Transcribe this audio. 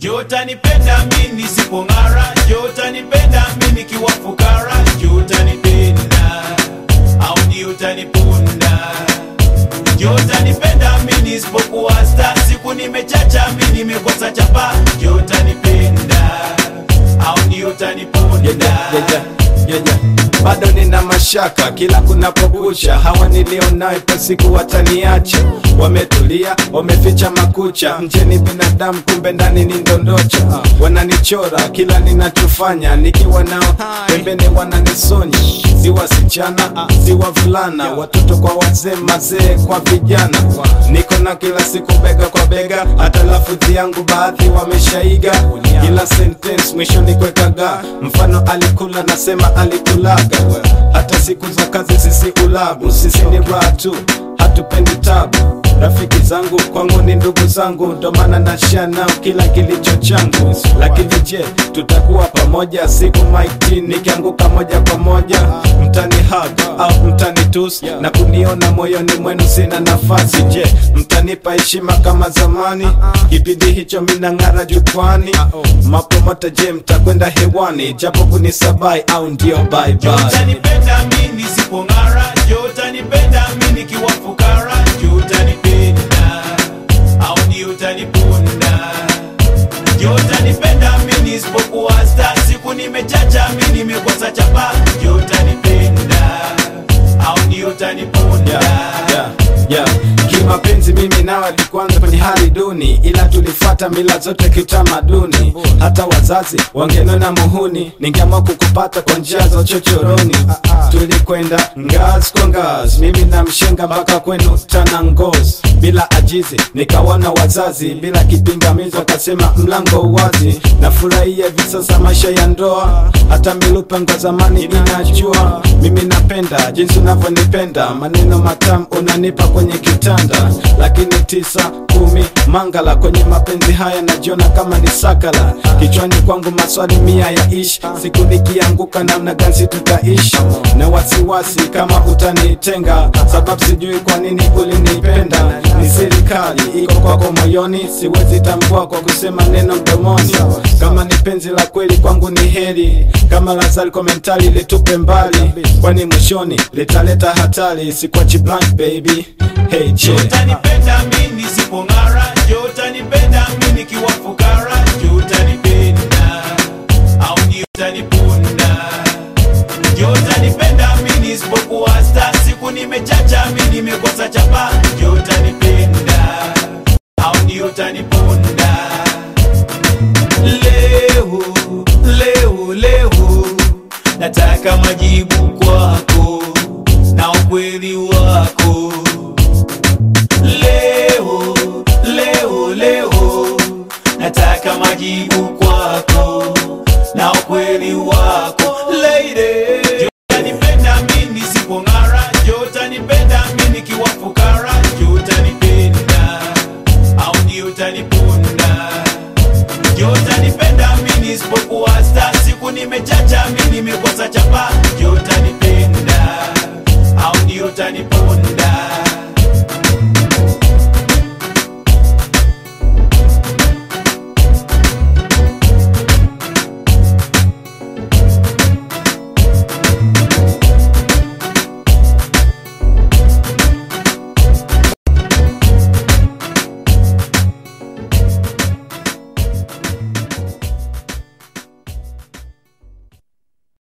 Je, utanipenda mi nisipong'ara? Je, utanipenda mi nikiwa fukara? Je, utanipenda au ni utanipunda? Je, utanipenda mi nisipokuwa sta? Siku nimechacha mi nimekosa chapa. Je, utanipenda au ni utanipunda? yeah, yeah, yeah, yeah. bado nina mashaka kila kunapokucha hawa nilionao ipo siku wataniacha wametulia wameficha makucha nje ni binadamu kumbe ndani ni ndondocha wananichora kila ninachofanya nikiwa nao pembeni wananisonya si wasichana si wavulana watoto kwa wazee mazee kwa vijana niko na kila siku bega kwa bega hata lafudhi yangu baadhi wameshaiga kila sentence mwishoni kwekaga mfano alikula nasema alikulaga hata siku za kazi sisi ulabu sisi ni raha tu hatupendi tabu rafiki zangu kwangu ni ndugu zangu ndo maana nashia nao kila kilicho changu lakini je tutakuwa pamoja siku maiti nikianguka moja kwa moja mtani hug au mtani tus na kuniona moyoni mwenu sina nafasi je mtanipa heshima kama zamani kipindi hicho minang'ara jukwani mapomota je mtakwenda hewani japo kunisabai au ndio bye Je, bye utanipenda mi nisipong'ara? Je, utanipenda mi nikiwa fukara? Je, utanipenda au ni utanipunda? Je, utanipenda mi nisipokuwa sta? Siku nimechacha mi nimekosa chapa. Je, utanipenda au ni utanipunda? yeah, yeah, yeah. kimapenzi mimi nawe tukuanza kwenye hali duni ila tulifata mila zote kiutamaduni hata wazazi wangenona muhuni ningeamua kukupata kwa njia za uchochoroni tulikwenda ngazi kwa ngazi mimi na mshenga mpaka kwenu tana ngozi bila ajizi nikawana wazazi bila kipingamizi wakasema mlango wazi nafurahia hivi sasa maisha ya ndoa hata milupango zamani inajua mimi napenda jinsi unavyonipenda maneno matamu unanipa kwenye kitanda lakini tisa kumi mangala kwenye mapenzi haya najiona kama ni sakala kichwani kwangu maswali mia ya ishi siku nikianguka namna gani tutaishi na wasiwasi kama utanitenga sababu sijui kwa nini ulinipenda ni serikali iko kwako moyoni siwezi tambua kwa kusema neno mdomoni kama ni penzi la kweli kwangu ni heri kama lazari komentari litupe mbali kwani mwishoni litaleta hatari sikwachi blank baby hey Je, je utanipenda mi nisipong'ara? Je, utanipenda mi nikiwa fukara? Je, utanipenda au ni utanipunda? Je, utanipenda mi nisipokuwa sta? Siku nimechacha mi nimekosa chapa. Je, utanipenda au ni utanipunda? Leo, leo, leo nataka majibu kwako na ukweli wako